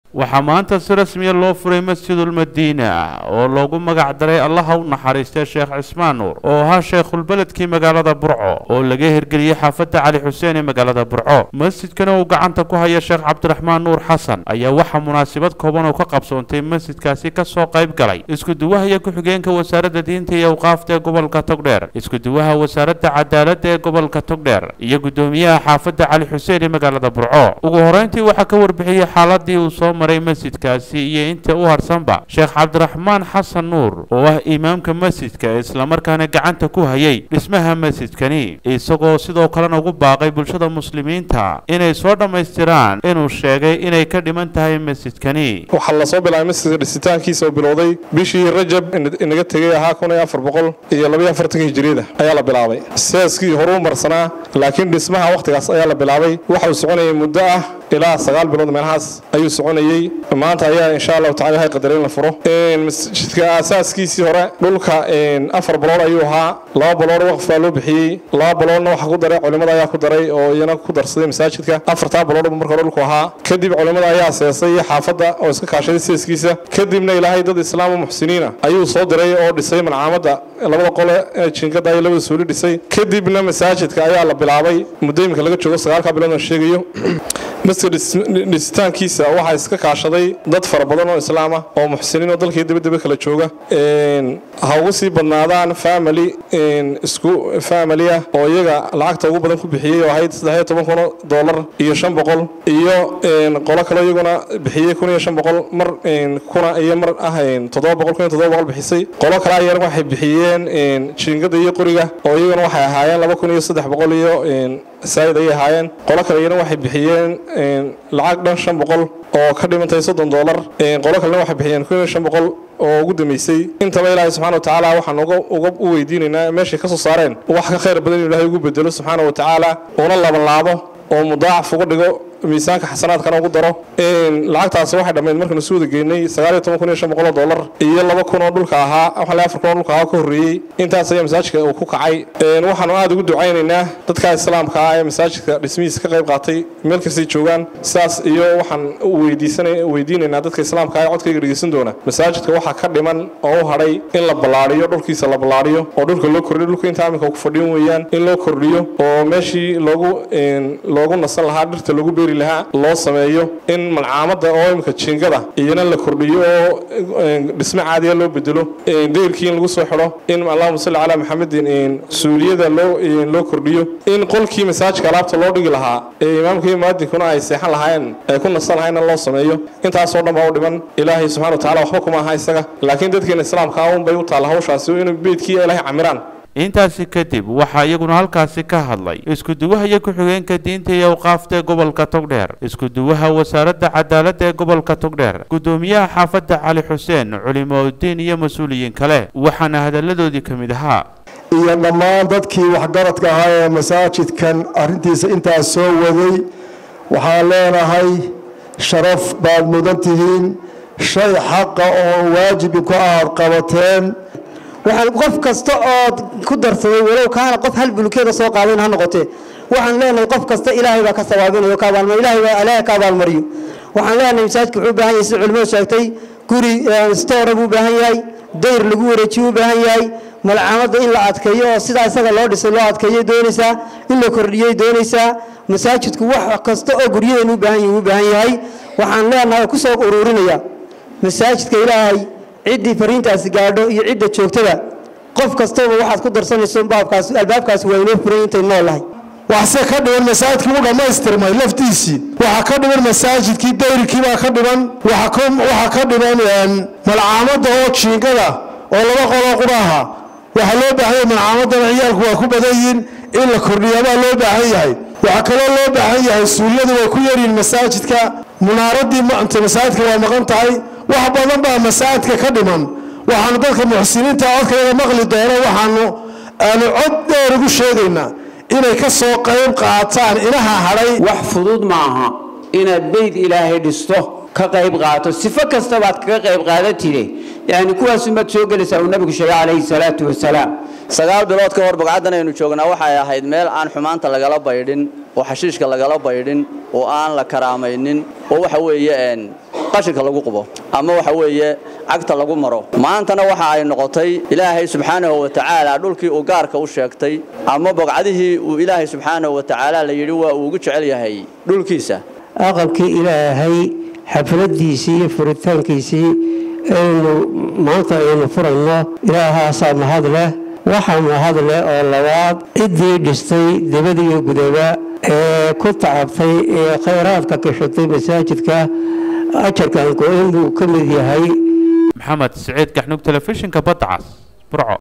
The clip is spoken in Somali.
waxaa maanta si rasmiya loo furay masjidulmadiina oo loogu magac daray allaha u naxariistay sheekh cismaan nuur oo ahaa sheekhulbeledkii magaalada burco oo laga hirgeliyey xaafadda cali xuseen ee magaalada burco masjidkana uu gacanta ku haya sheekh cabdiraxmaan nuur xasan ayaa waxaa munaasabad kooban oo ka qabsoontay masjidkaasi kasoo qayb galay isku-duwaha iyo ku-xigeenka wasaaradda diinta iyo awqaafta ee gobolka togdheer isku-duwaha wasaaradda cadaaladda ee gobolka togdheer iyo guddoomiyaha xaafadda cali xuseen ee magaalada burco ugu horeyntii waxaa ka warbixiyey xaaladii uu soo maray masjidkaasi iyo inta u harsanba sheekh cabdiraxmaan xasan nuur oo ah imaamka masjidka islamarkaana gacanta ku hayay dhismaha masjidkani isagoo sidoo kalena ugu baaqay bulshada muslimiinta inay soo dhammaystiraan inuu sheegay inay ka dhiman tahay masjidkani waxaa lasoo bilaabay masjidka dhisitaankiisa oo bilowday bishii rajab inaga tegay ahaa kun iyo afar boqol iyo labaiyo afartanka hijiriyada ayaa la bilaabay seaskii horuu marsanaa laakiin dhismaha wakhtigaas ayaa la bilaabay waxa uu soconayay muddo ah ilaa sagaal bilood meelahaas ayuu soconayey maanta ayaa insha allahu tacala ilahay qadar in la furo masjidka aasaaskiisii hore dhulka afar balood ayuu ahaa laba balood waqf baa loo bixiyey laba baloodna waxa ku daray culimmada ayaa ku daray oo iyana ku darsaday masaajidka afartaa balood marka hore dhulku ahaa kadib culimmada ayaa seesay xaafadda oo iska kaashaday seeskiisa kadibna ilaahay dad islaam oo muxsiniina ayuu soo diray oo dhisay malcaamadda labada qole ee jinkada iyo labada suuli dhisay kadibna masaajidka ayaa la bilaabay muddo imika laga joogo sagaalka bilood aan sheegayo masjidka dhisitaankiisa waxaa iska kaashaday dad fara badan oo islaam ah oo muxsiniin oo dalkii dabadaba kala jooga ha ugu sii badnaadaan family isku family ah oo iyaga lacagta ugu badan ku bixiyey oo ahayd saddex iyo toban kun oo dollar iyo shan boqol iyo qolo kale iyaguna bixiyey kun iyo shan boqol mar kuna iyo mar ah toddoba boqol kun iyo toddoba boqol bixisay qolo kale ayana waxay bixiyeen jiingada iyo qoriga oo iyaguna waxay ahaayeen laba kun iyo saddex boqol iyo saa'id ayay ahaayeen qolo kale iyana waxay bixiyeen lacag dhan shan boqol oo ka dhimantay soddon dollar qolo kalena waxay bixiyeen kun iyo shan boqol oo ugu dambeysay intaba ilaahay subxana wa tacaala waxaan uga u weydiinaynaa meeshay ka soo saareen wax ka khayr badan inu ilahay ugu bedelo subxaana wa tacaala una labanlaabo oo mudaacaf uga dhigo miisaanka xasanaadkana ugu daro lacagtaasi waxay dhammayd markanu su wada geynay sagaaliyo toban kun iyo shan boqol oo dollar iyo laba kun oo dhulka ahaa waxaa afar kun oo dhulka ahaa ka horreeyey intaas ayaa masaajidka uu ku kacay waxaanu aada ugu ducaynaynaa dadka islaamka ah ee masaajidka dhismihiisa ka qayb qaatay meel kastay joogaan sidaas iyo waxaan weydiinaynaa dadka islaamka ah ee codkayga dhegeysan doona masaajidka waxaa ka dhiman oo u hadhay in la ballaadhiyo dhulkiisa la ballaadhiyo oo dhulka loo kordhiyo dhulka inta aminka ku fadhiyan weeyaan in loo kordhiyo oo meeshii loogu loogu nasan lahaa dhirta lagu beeri lahaa loo sameeyo in malcaamada oo imika jiingada iyana la kordhiyo oo dhisme caadiya loo bedelo deyrkii in lagu soo xidho in allahuma salli calaa maxamedin suuliyada loo loo kordhiyo in qolkii masaajidka alaabta loo dhigi lahaa ee imaamka iyo muadinkuna ay seexan lahaayeen ay ku nasan lahaayna loo sameeyo intaasoo dhan baa u dhiman ilaahay subxana wa tacala waxba kuma aha isaga laakiin dadkeena islaamka un bay u taalla hawshaasi in beydkii ilaahay camiraan intaasi kadib waxaa iyaguna halkaasi ka hadlay isku-duwaha iyo ku-xigeenka diinta iyo awqaafta ee gobolka togdheer isku-duwaha wasaaradda cadaaladda ee gobolka togdheer guddoomiyaha xaafadda cali xuseen culimaudiin iyo mas-uuliyiin kale waxaana hadalladoodii ka mid ahaa iyo dhammaan dadkii waxgaradka ahaa ee masaajidkan arrintiisa intaas soo waday waxaan leenahay sharaf baad mudan tihiin shay xaqa oo waajibi ku aad qabateen waxaan qof kasta oo ku darsaday walow kaana qof hal bulkeeda soo qaadayn ha noqotee waxaan leenahay qof kasta ilaahay baa ka sawaabinayo ka abaalmariyo ilaahay baa ilaahay ka abaalmariyo waxaan leenahay masaajidka wuxuu u baahan yahay sida culimadu sheegtay guri stoora buu u baahan yahay dayr lagu wareejiyo u baahan yahay malcaamadda in la adkeeyo oo sidaa isaga loo dhisay loo adkeeyay doonaysaa in la kordhiyay doonaysaa masaajidku wax kasta oo guryadeenu u baahan yahay u baahan yahay waxaan leenahay oo ku soo ururinaya masaajidka ilaahay ciddii fariintaasi gaadho iyo cidda joogtada qof kastaba waxaad ku darsanayso baabkaas albaabkaasi waa inoo furan intay noolahay waxse ka dhiman masaajidkii u dhammaystirmay laftiisii waxaa ka dhiman masaajidkii dayrkii baa ka dhiman waxaa ka dhiman malcaamadda oo jiingada oo laba qoloo quraha waxaa loo baahan yahay malcaamadana ciyaalku waa ku badan yihiin in la kordhiyaabaa loo baahan yahay waxaa kaloo loo baahan yahay suulyadu way ku yaryihiin masaajidka munaaradii manta masaajidka waa maqan tahay wax badan baa masaajidka ka dhiman waxaanu dadka muxsiniinta codkayaga maqli doono waxaanu aanu cod dheer ugu sheegaynaa inay ka soo qayb qaataan inaha hadhay wax fudud maaha inaad beyd ilaahay dhisto ka qayb qaato sifo kastabaad kaga qayb qaadatide yani kuwaasumaad soo gelaysaa uu nabigu sheegay calayhi salaatu wasalaam sagaal bilood ka hor bogcaddan aynu joognaa waxay ahayd meel aan xumaanta lagala baydhin oo xashiishka lagala baydhin oo aan la karaamaynin oo waxa weeye qashinka lagu qubo ama waxa weeye cagta lagu maro maantana waxa ay noqotay ilaahay subxaanahu wa tacaala dhulkii uu gaarka u sheegtay ama bogcadihii uu ilaahay subxaanahu wa tacaala la yidhi waa uu ugu jecel yahay dhulkiisa aqalkii ilaahay xafladiisii iyo furitaankiisii aynu maanta aynu furayno ilaahaasaa mahad leh waxaa mahad leh oo labaad ciddii dhistay dibad iyo gudaba ee ku tacabtay ee khayraadka kashatay masaajidka ajarkan go-in buu ka mid yahay maxamed siciid gaxnug telefishinka badda cas burco